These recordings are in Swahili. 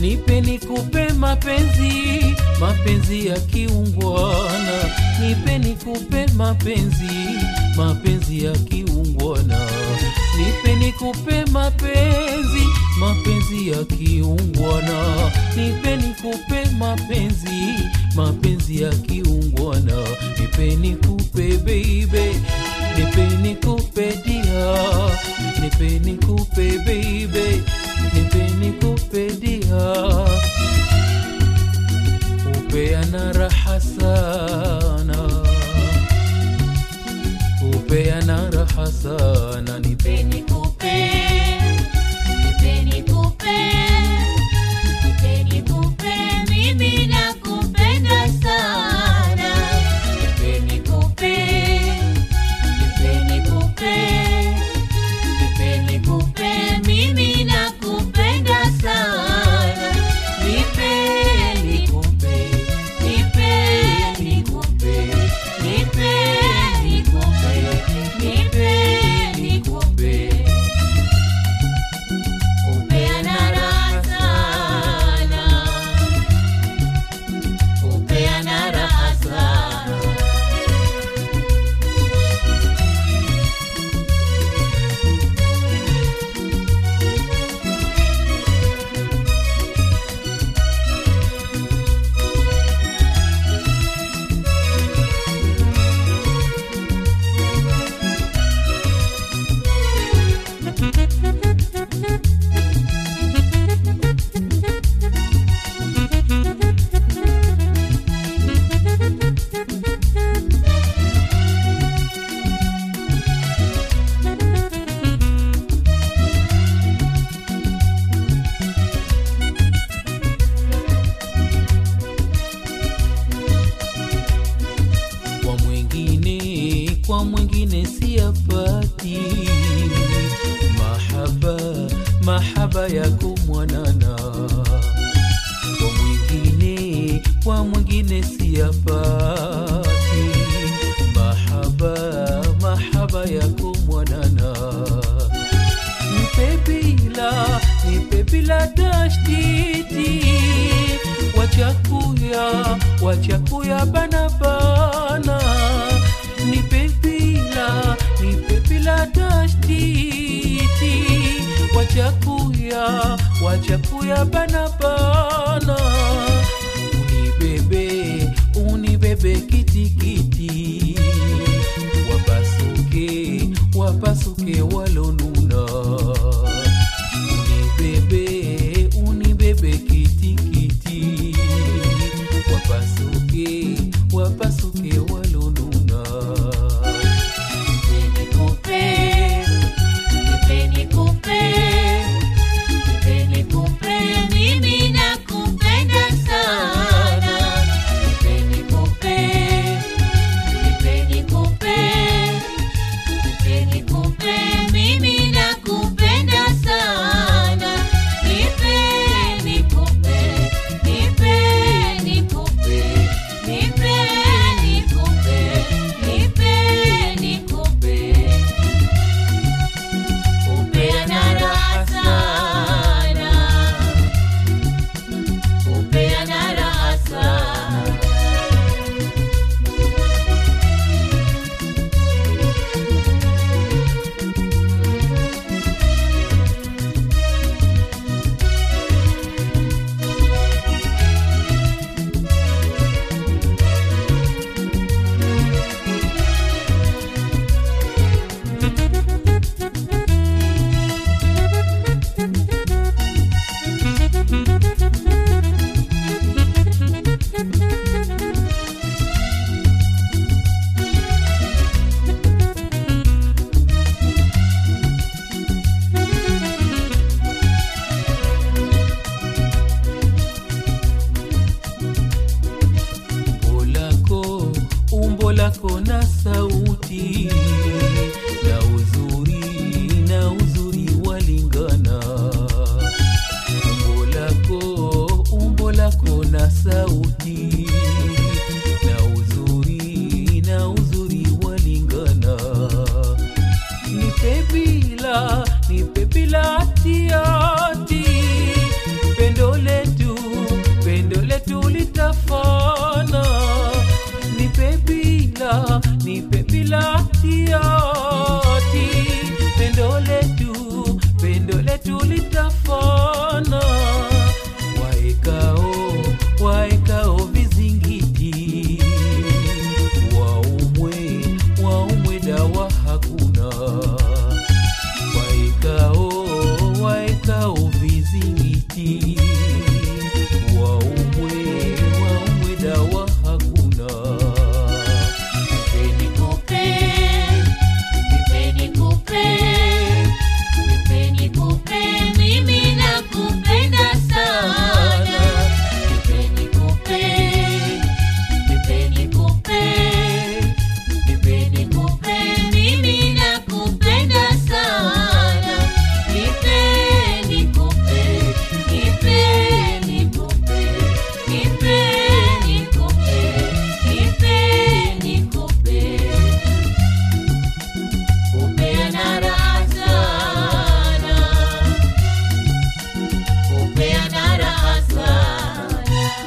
nipe nikupe mapenzi mapenzi ya kiungwana nipe nikupe mapenzi mapenzi ya kiungwana nipe nikupe mapenzi mapenzi ya kiungwana nipe nikupe mapenzi mapenzi ya kiungwana nipe nikupe baby nipe nikupe dia nipe nikupe baby nipe nikupe dia upeana raha sana upeana raha sana nipe nikupe nipe nikupe nipe nikupe mimi nakupenda sana nipe nikupe nipe nikupe nipe nikupe mimi nakupenda sana nipe nikupe nipe nikupe nipe nikupe nipe nikupe upeana raha sana upeana raha sana kwa mwingine kwa mwingine siyapati mahaba mahaba yako mwanana kwa mwingine kwa mwingine siyapati mahaba mahaba yako mwanana nipe bila nipe bila tashtiti wachakuya wachakuya bana bana nipe bila nipe bila tashtiti wachakuya wachakuya bana bana unibebe unibebe kitikiti wapasuke wapasuke walonuna unibebe unibebe kitikiti wapasuke wapasuke walonuna nipe nikupe nipe nikupe nipe nikupe mimi nakupenda sana nipe nikupe nipe nikupe nipe nikupe mimi nakupenda letu litafana waekao waekao vizingiti waumwe waumwe dawa hakuna waekao waekao vizingiti waumwe waumwe dawa hakuna Nipeni kupe, nipeni kupe, nipeni kupe, mimi nakupenda sana. Nipeni kupe, nipeni kupe, nipeni kupe, mimi nakupenda sana. Nipeni kupe, nipeni kupe, nipeni kupe, nipeni kupe. Kupeana raha sana, kupeana raha sana.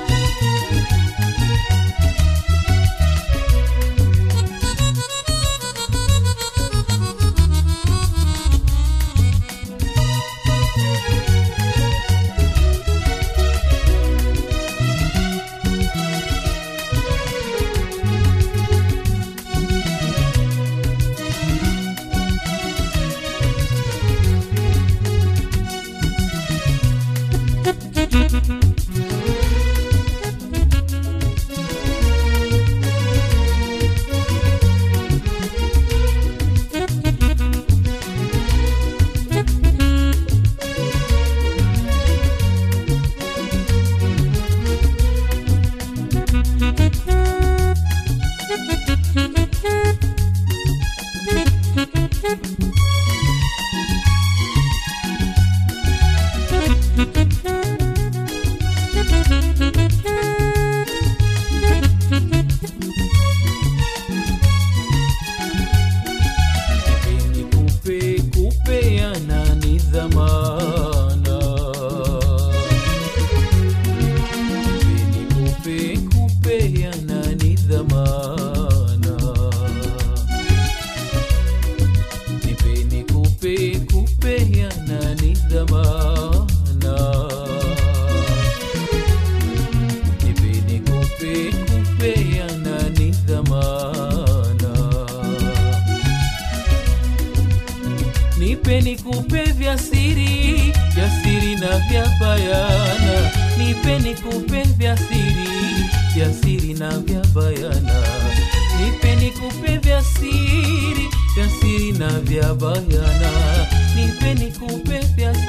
Nipeni kupe kupeana ni dhamana. Nipeni kupe kupeana ni dhamana. Nipeni kupe kupeana ni dhamana. Nipeni kupe kupeana ni dhamana. Nipeni kupe vya siri, vya siri na vya bayana. Nipeni kupe vya siri, vya siri na vya bayana. Nipeni kupe vya siri, vya siri na vya bayana. Nipeni kupe vya